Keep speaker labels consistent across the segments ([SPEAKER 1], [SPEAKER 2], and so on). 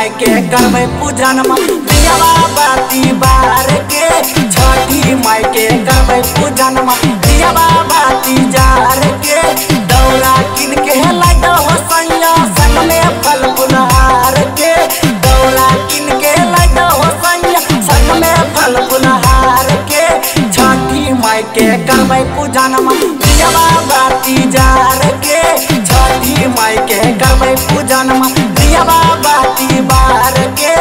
[SPEAKER 1] के करबै पूजन दियावा बाती बार के छठी माई के करबै पूजन दियावा बाती जार के दौरा किन के लड्डो हो सैया संग में फल फुलहार के दौरा किन के लड्डो हो सैया संग में फल फुलहार के छठी माई के करबै पूजन दियावा बाती जार के छठी माई के करबै पूजन दियावा बाती बार के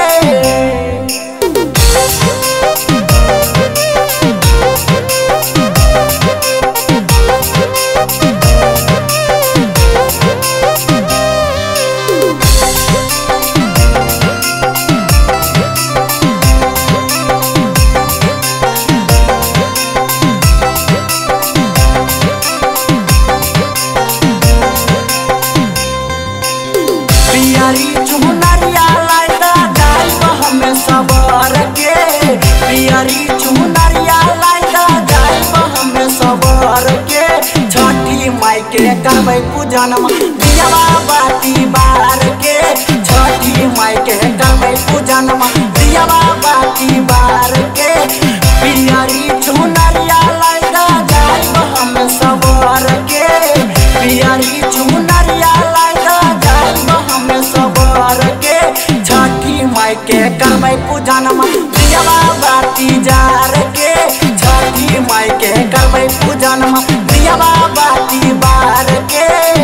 [SPEAKER 1] पियरी चुनरिया लाइदा जाइब हमें सबर के पियरी चुनरिया लाइदा जाइब हमें सबर के छठी माई के करबै पूजन दियावा बाती बार के छठी माई के करबै पूजन दियावा बाती बार के पियरी चुनरिया लाइदा जाइब हमें सबर के पियरी चुनरिया लाइदा जाइब हमें सबर के छठी माई के करबै पूजन दियावा बाती जार के छठी माई के करबै पूजन दियावा बाती बार के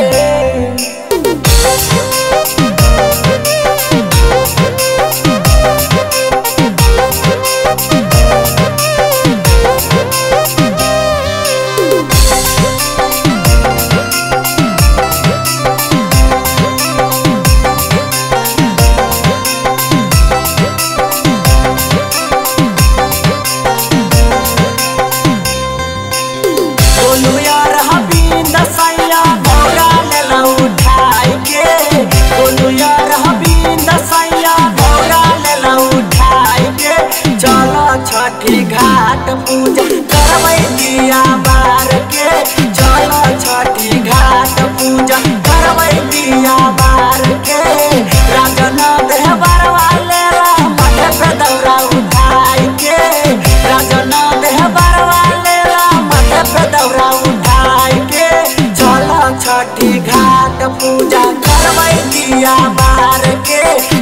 [SPEAKER 1] बोलू यार हबींद सैया भौरा लेला उठाई के बोलू यार हबींद सैया भौरा लेला उठाई के चलो छठी घाट पूजा करबै दिया बार के चलो छठी घाट पूजा करबै दिया बार के राजन देहबरवा लेला माथे पे दौरा उठाई के राजन देहबरवा लेला माथे पे दौरा उठाई के चलो छठी घाट पूजा करबै दिया बार के